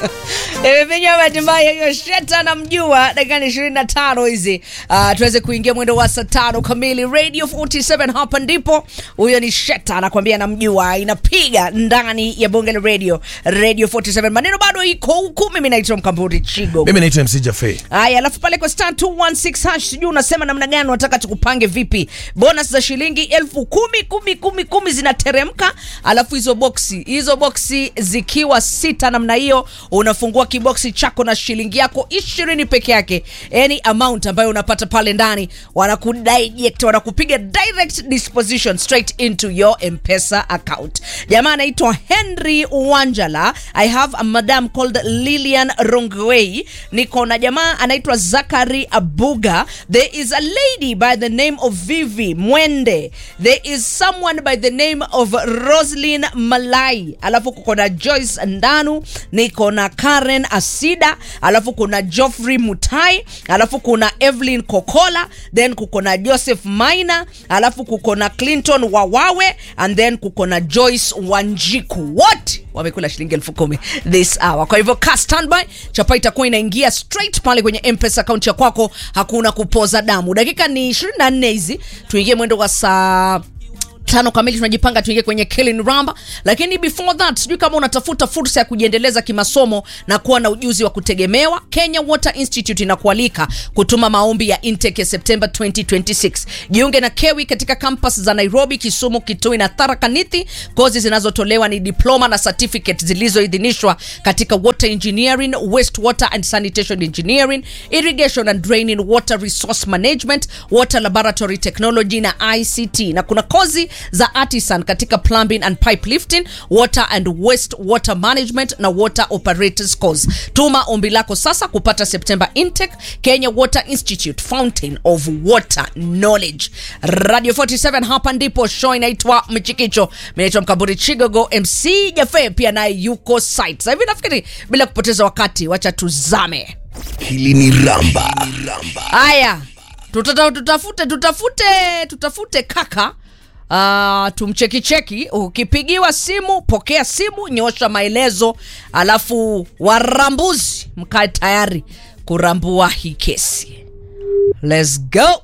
imepinywa bahati mbaya hiyo sheta namjua dakika ni ishirini na tano hizi uh, tuweze kuingia mwendo wa saa tano kamili radio 47 hapa ndipo huyo ni sheta anakwambia namjua inapiga ndani ya bonge la radio radio 47 maneno bado iko huku mimi naitwa mkamburi chigo mimi naitwa mc jafe haya alafu pale kwa star 216 hash sijui unasema namna gani unataka tukupange vipi bonus za shilingi elfu kumi kumi kumi kumi zinateremka alafu hizo boksi hizo boksi zikiwa sita namna hiyo unafungua kiboksi chako na shilingi yako ishirini peke yake any amount ambayo unapata pale ndani wanakudirect wanakupiga direct disposition straight into your mpesa account jamaa anaitwa henry wanjala i have a madam called lilian rongwei niko na jamaa anaitwa zakari abuga there is a lady by the name of vivi mwende there is someone by the name of roslin malai alafu kuko na joyce ndanu niko na karen asida alafu kuna joffrey mutai alafu kuna evelyn kokola then kuko na joseph maina alafu kuko na clinton wawawe and then kuko na joyce wanjiku wote wamekula shilingi elfu kumi this hour kwa hivyo ka standby chapa itakuwa inaingia straight pale kwenye mpesa akaunti ya kwako hakuna kupoza damu dakika ni 24 hizi tuingie mwendo wa saa tano kamili tunajipanga tuingie kwenye killing ramba lakini before that sijui kama unatafuta fursa ya kujiendeleza kimasomo na kuwa na ujuzi wa kutegemewa kenya water institute inakualika kutuma maombi ya intake ya september 2026 jiunge na kewi katika kampas za nairobi kisumu kitui na tharakanithi kozi zinazotolewa ni diploma na certificate zilizoidhinishwa katika water engineering waste water and sanitation engineering irrigation and draining water resource management water laboratory technology na ict na kuna kozi za artisan katika plumbing and pipe lifting water and waste water management na water operators course tuma ombi lako sasa kupata september intake kenya water institute fountain of water knowledge radio 47 hapa ndipo show inaitwa mchikicho minaitwa mkamburi chigogo mc jafe pia naye yuko site sasa hivi nafikiri bila kupoteza wakati wacha tuzame hili ni ramba haya tutata, tutafute tutafute tutafute kaka Uh, tumchekicheki ukipigiwa simu pokea simu nyosha maelezo alafu warambuzi mkae tayari kurambua hii kesi Let's go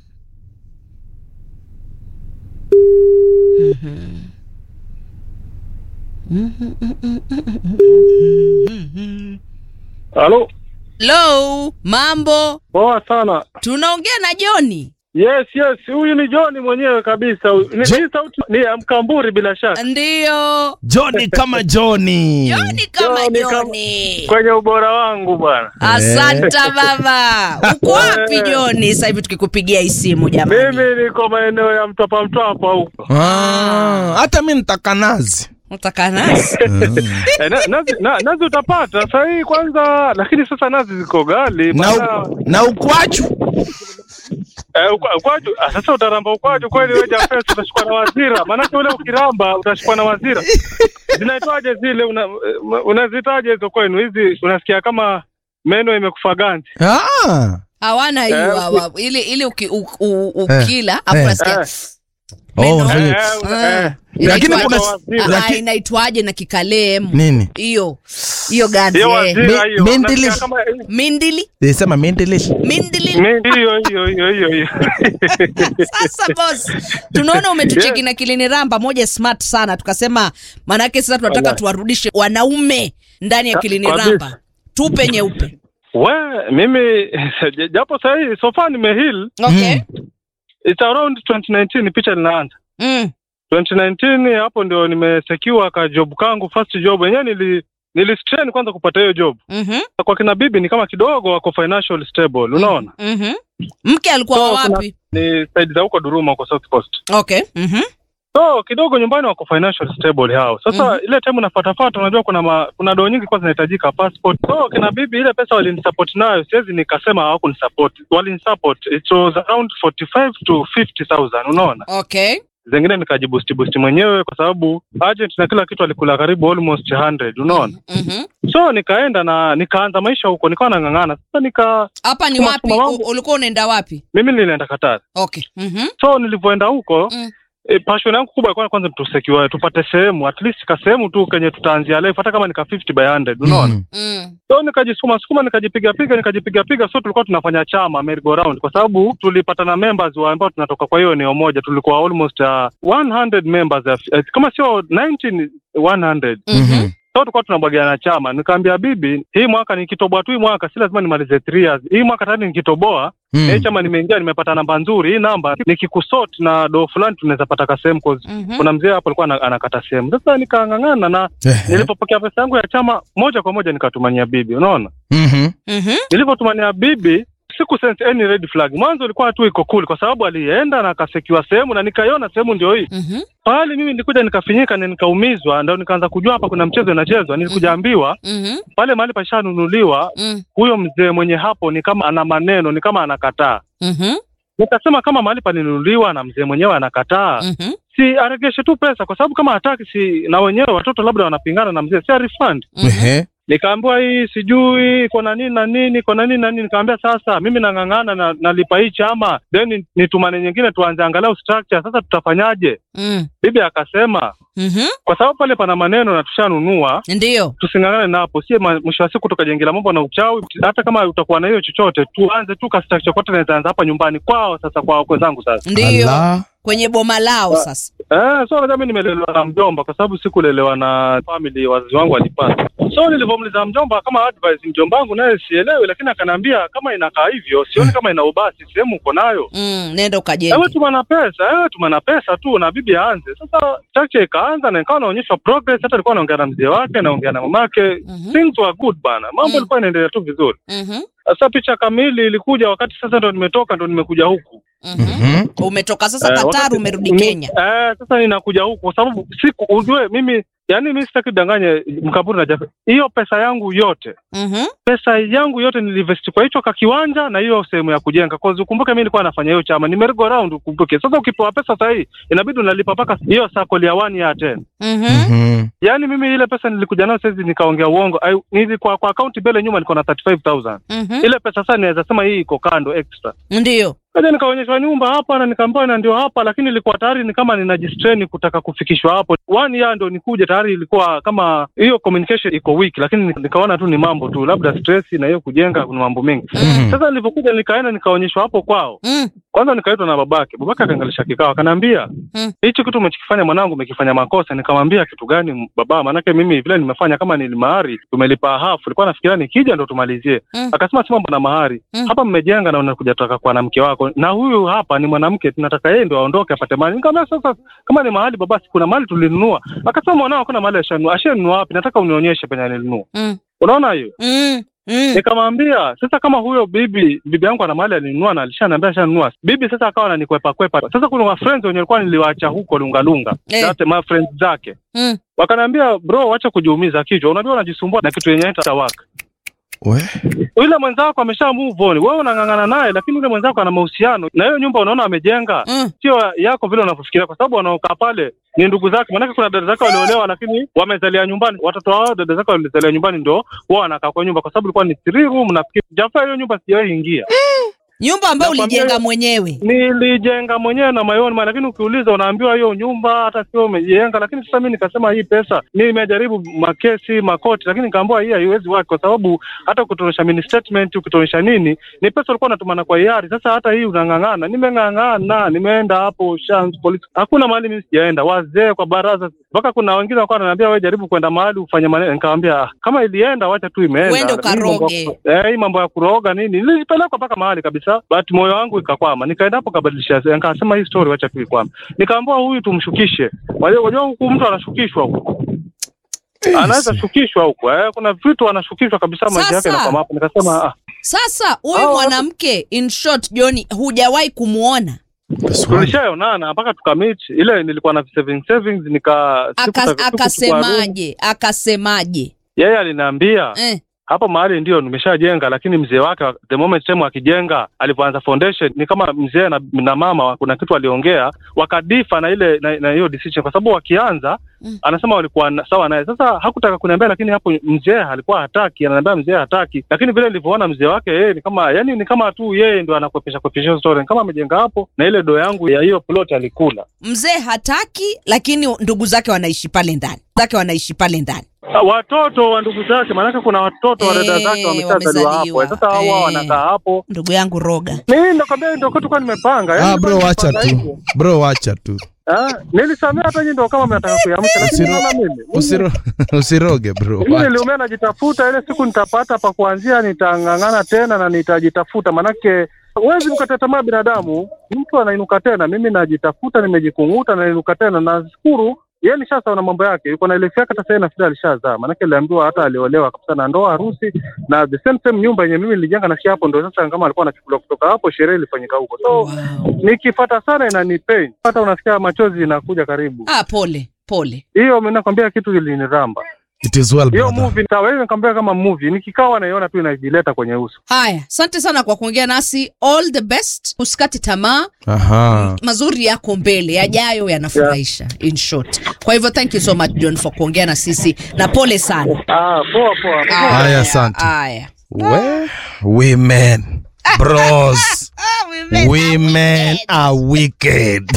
Halo, lo mambo poa sana. tunaongea na joni Yes, yes, huyu ni John mwenyewe kabisa. huyu. Ni, Je- hii sauti ni ya Mkamburi bila shaka. ndiyo joni kama joni joni kama Joni kama- joni Kwenye ubora wangu bwana. asanta baba uko wapi joni sasa hivi tukikupigia hii simu jamani Mimi niko maeneo ya Mtwapa Mtwapa huko. Ah, hata mi nitaka nazi Utaka nasi Eh, na, nazi, na, nazi utapata sasa hii kwanza, lakini sasa nazi ziko ghali. na, maana- u- na ukwachu Eh, ukwa- ukwaju ah, sasa utaramba ukwaju kweli wewe Jafes utashikwa na wazira. Maanake ule ukiramba utashikwa na wazira. Zinaitwaje zile una, eh, unazitaje hizo kwenu hizi unasikia kama meno imekufa ganzi. ah. hawana hiyo Eh, hawa ili ili uki, u, u, ukila afu eh. unasikia Eh. Oh, Meno. unafanya- Eh, Ah, eh. Lakini inaitwaje? kuna- Ah, ah, laki- inaitwaje na kikalemu nini hiyo hiyo ganzi Hiyo eh. wazira Mi- hiyo. mindili- Unasikia kama mindili sema mendelesh mindili Mi- hiyo hiyo hiyo hiyo hiyo. sasa bos tunaona umetucheki na kilini ramba moja smart sana tukasema maanake sasa tunataka Wallahi. tuwarudishe wanaume ndani ya Ah, kilini kabisa. ramba tupe nyeupe We, mimi japo sahii sofa nimehil okay it's around 2019 picha linaanza mm. 2019 hapo ndio nimesekiwa ka job kangu first job yenyewe nili nilistrain kwanza kupata hiyo job mhm, kwa kina bibi ni kama kidogo wako financial stable unaona mhm. mke alikuwa So, kuna- wapi ni side za huko Duruma kwa South Coast okay mhm. so kidogo nyumbani wako financial stable hao sasa Mhm. ile time unafatafata unajua kuna ma, kuna doo nyingi kwa zinahitajika passport so kina bibi ile pesa walinisupport nayo siwezi nikasema hawakunisupport walinisupport it was around 45 to 50000 unaona okay zingine nikajibusti busti mwenyewe kwa sababu agent na kila kitu alikula karibu almost 100 unaona Mhm. so nikaenda na nikaanza maisha huko nikawa nang'ang'ana sasa nika hapa ni Kuna- wapi kuna mambo- U- ulikuwa unaenda wapi mimi nilienda Qatar okay mhm. so nilivyoenda huko Mm. E, passion yangu kubwa ilikuwa kwanza tusecure tupate sehemu at least ka sehemu tu kenye tutaanzia life hata kama nika 50 by 100 unaona Mm. Mm. so nikajisukuma sukuma nikajipiga piga nikajipiga piga so tulikuwa tunafanya chama merry go round kwa sababu tulipatana members wa ambao tunatoka kwa hiyo eneo moja tulikuwa almost uh, 100 members uh, kama sio 19 100 Mhm. so tulikuwa tunabwagiana chama nikaambia bibi hii mwaka nikitoboa tu hii mwaka si lazima nimalize 3 years hii mwaka tayari nikitoboa Mm. hii chama nimeingia nimepata namba nzuri hii namba nikikusort na do fulani tunaweza pata ka sehemu cause Mhm. kuna mzee hapo alikuwa ana- anakata sehemu sasa nikang'ang'ana na Ehe. nilipopokea pesa yangu ya chama moja kwa moja nikatumania bibi unaona Mhm. Mhm. nilivyotumania bibi siku sense any red flag mwanzo ilikuwa tu iko cool kwa sababu alienda na akasekiwa sehemu na nikaiona sehemu ndio hii Mhm. pahali mimi nilikuja nikafinyika na nikaumizwa ndio nikaanza kujua hapa kuna mchezo inachezwa nilikuja ambiwa Mhm. pale mahali pashanunuliwa Mm. huyo mzee mwenye hapo ni kama ana maneno ni kama anakataa Mhm. nikasema kama mahali palinunuliwa na mzee mwenyewe anakataa Mhm. si aregeshe tu pesa kwa sababu kama hataki si na wenyewe watoto labda wanapingana na mzee si arefund Mhm. Ehe. nikaambiwa hii sijui iko na nini na nini iko na nini na nini nikaambia sasa mimi nang'ang'ana na nalipa hii chama then nitumane nyingine tuanze angalau structure sasa tutafanyaje Mm. bibi akasema Mhm. kwa sababu pale pana maneno na tushanunua Ndio. tusing'ang'ane napo sie ma- mwisho wa siku tukajengela mambo na uchawi hata kama utakuwa na hiyo chochote tuanze tu ka structure kote naweza anza hapa nyumbani kwao sasa kwa wakwe zangu sasa Ndio. Ala. Kwenye boma lao sasa. Eh, so unajua mimi nimelelewa na mjomba kwa sababu sikulelewa na family, wazazi wangu walipata. So nilivyomuuliza mjomba kama advice, mjomba wangu naye sielewi, lakini akaniambia kama inakaa hivyo, sioni kama ina ubasi, sehemu uko nayo Mm. Nenda ewe ukajenge. tumana pesa, ewe tumana pesa tu na bibi aanze. Sasa structure ikaanza na ikawa naonyeshwa progress, hata alikuwa anaongea na mzee wake, naongea na mamake. Mhm. Things were good bana, mambo Mm. ilikuwa inaendelea tu vizuri. Mhm. Sasa picha kamili ilikuja wakati sasa ndo nimetoka, ndo nimekuja huku Mhm. Mhm. Umetoka sasa Eh, Qatar wakati- umerudi ni- Kenya. Eh, sasa ninakuja huku kwa sababu siku ujue mimi yani mimi sitaki danganye mkaburi na Jafe. Hiyo pesa yangu yote Mhm. pesa yangu yote nilivesti kwa hicho kakiwanja na hiyo sehemu ya kujenga. Cause ukumbuke mimi nilikuwa nafanya hiyo chama. Nimerigo around ukumbuke. Sasa ukipewa pesa sasa hii inabidi unalipa mpaka hiyo circle ya 1 ya 10. Mhm. Mhm. Yaani mimi ile pesa nilikuja nayo sasa nikaongea uongo. Ai, nilikuwa kwa account mbele nyuma nilikuwa na 35000. Mhm. Ile pesa sasa naweza sema hii iko kando extra. Ndio. Kaja nikaonyeshwa nyumba hapa na nikaambiwa na ndio hapa, lakini ilikuwa tayari ni kama ninajistrain kutaka kufikishwa hapo. One year ndo nikuje, tayari ilikuwa kama hiyo communication iko weak, lakini nika- nikaona tu ni mambo tu, labda stress na hiyo kujenga, kuna mambo mengi. Mm. Sasa nilivyokuja nikaenda nikaonyeshwa hapo kwao, Mm. kwanza nikaitwa na babake. Babake akaangalisha kikao, akaniambia Mm. hichi kitu umechokifanya mwanangu, umekifanya makosa. Nikamwambia kitu gani baba? Maanake mimi vile nimefanya kama ni mahari, tumelipa hafu, nilikuwa nafikiria nikija ndo tumalizie. Mm. Akasema si mambo na mahari Mm. hapa mmejenga na unakuja toka kwa na mke wako, na huyu hapa ni mwanamke, tunataka yeye ndo aondoke apate mali. Nikamwambia sasa, kama ni mahali baba, si kuna mali tulinunua. Akasema mwanao hakuna mali ashanunua. Ashanunua wapi? Nataka unionyeshe penye alinunua. Mm. Unaona hiyo? Mm. Mm. Nikamwambia sasa, kama huyo bibi bibi yangu ana mali alinunua na alishaniambia ashanunua, bibi sasa akawa ananikwepa kwepa. Sasa kuna wa friends wenye walikuwa niliwaacha huko Lungalunga, Eh. That my friends zake Mm. wakaniambia, bro, wacha kujiumiza kichwa, unajua unajisumbua na kitu yenye haita work We. yule mwenzako amesha move on, wewe unang'ang'ana naye, lakini yule mwenzako ana mahusiano na hiyo nyumba, unaona amejenga, Mm. sio yako vile unavyofikiria, kwa sababu wanaokaa pale ni ndugu zake. Maanake kuna dada zake waliolewa, lakini wamezalia nyumbani, watoto wao dada zake walizalia nyumbani, ndo wao wanakaa kwa nyumba, kwa sababu ilikuwa ni three room. Nafikiri Jafaa, hiyo nyumba sijawahi ingia, Nyumba ambayo Nakwambia- ulijenga mwenyewe. nilijenga mwenyewe na my own money, lakini ukiuliza unaambiwa hiyo nyumba hata sio umejenga. Lakini sasa mimi nikasema hii pesa, nimejaribu makesi makoti, lakini nikaambiwa hii haiwezi work kwa sababu hata ukitonesha mini statement, ukitonesha nini, ni pesa ulikuwa unatumana kwa hiari. Sasa hata hii unang'ang'ana, nimeng'ang'ana, nimeenda hapo Shans police, hakuna mahali mimi sijaenda, wazee kwa baraza, mpaka kuna wengine walikuwa wananiambia wewe jaribu kwenda mahali ufanye maneno. Nikamwambia "Ah, kama ilienda, wacha tu imeenda. Uende Hii mambo- ukaroge. Eh, hii mambo ya kuroga nini, nilipelekwa mpaka mahali kabisa, but moyo wangu ikakwama. Nikaenda hapo kabadilisha, nikasema hii story wacha tu ikwame. Nikaambiwa huyu tumshukishe. Wajua wajua huku mtu anashukishwa huku, anaweza shukishwa huku eh, kuna vitu anashukishwa kabisa, maisha yake Sasa- yanakwama hapo. Nikasema ah, Sasa huyu Hao- mwanamke in short, Joni, hujawahi kumuona That's why. tulishaonana mpaka tukamit. Ile nilikuwa na savings savings, nika Aka, sikutaka- sikuchukua room. akasemaje? Akasemaje? Yeye aliniambia Eh. hapo mahali ndio nimeshajenga, lakini mzee wake the moment time akijenga, alipoanza foundation ni kama mzee na, na mama kuna kitu aliongea wakadifa na ile na na hiyo decision, kwa sababu wakianza anasema walikuwa na- sawa naye. Sasa hakutaka kuniambia, lakini hapo mzee alikuwa hataki, ananiambia mzee hataki, lakini vile nilivyoona mzee wake yeye ni kama yani ni kama tu yeye ndo anakwepesha kwepesha hiyo story, ni kama amejenga hapo na ile do yangu ya hiyo plot alikula. mzee hataki lakini ndugu zake wanaishi pale ndani zake wanaishi pale ndani Ah, watoto wa ndugu zake, maanake kuna watoto wa dada Eh, zake wameshazaliwa wamezaliwa. hapo. Sasa hao Eh. wao wanakaa hapo. ndugu yangu roga Mimi nakwambia ndio kitu kwa nimepanga. Yaani Ah, bro nilikuwa wacha nimepanga tu. hivyo. Bro wacha tu. Ah, nilisamea hata nyinyi ndio kama mnataka kuiamsha, lakini Usiro- naona mimi. Mimi- Usiro, usiroge bro. Mimi Wacha. niliumia najitafuta, ile siku nitapata pa kuanzia, nitang'ang'ana tena na nitajitafuta, manake huwezi mkata tamaa binadamu, mtu anainuka tena. Mimi najitafuta, nimejikunguta na nainuka tena. Nashukuru yeye nishasawa na mambo yake, yuko na ile yake, hata sasa nafikiri alishazaa, manake aliambiwa hata aliolewa kabisa na ndoa, harusi na the same same nyumba yenye mimi nilijenga nafikia hapo, ndio sasa kama alikuwa anachukuliwa kutoka hapo, sherehe ilifanyika huko, so wow. nikifata sana inanipei, hata unasikia machozi inakuja karibu. ah, pole pole Hiyo mimi nakwambia kitu iliniramba It is well hiyo brother. movie sawa, hiyo nikamwambia kama movie, nikikawa naiona tu inajileta kwenye uso. haya asante sana kwa kuongea nasi all the best usikati tamaa Aha. mazuri yako mbele yajayo yanafurahisha in short kwa hivyo thank you so much john for kuongea na sisi na pole sana Ah, poa poa. Haya, asante. haya We, women. Bros. Women are wicked.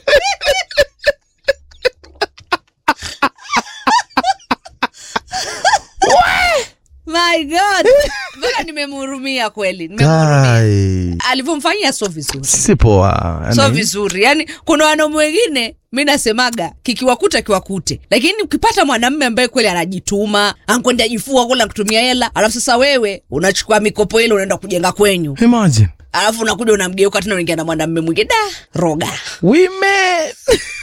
my god mpaka nimemhurumia kweli nimemhurumia Guy. alivyomfanyia so vizuri Si poa. so Yaani, vizuri yani kuna wanaume wengine mi nasemaga kikiwakuta kiwakute lakini ukipata mwanamme ambaye kweli anajituma ankwenda jifua kula kutumia hela alafu sasa wewe unachukua mikopo ile unaenda kujenga kwenyu Imagine. alafu unakuja unamgeuka tena unaingia na mwanamme mwingine da roga Women.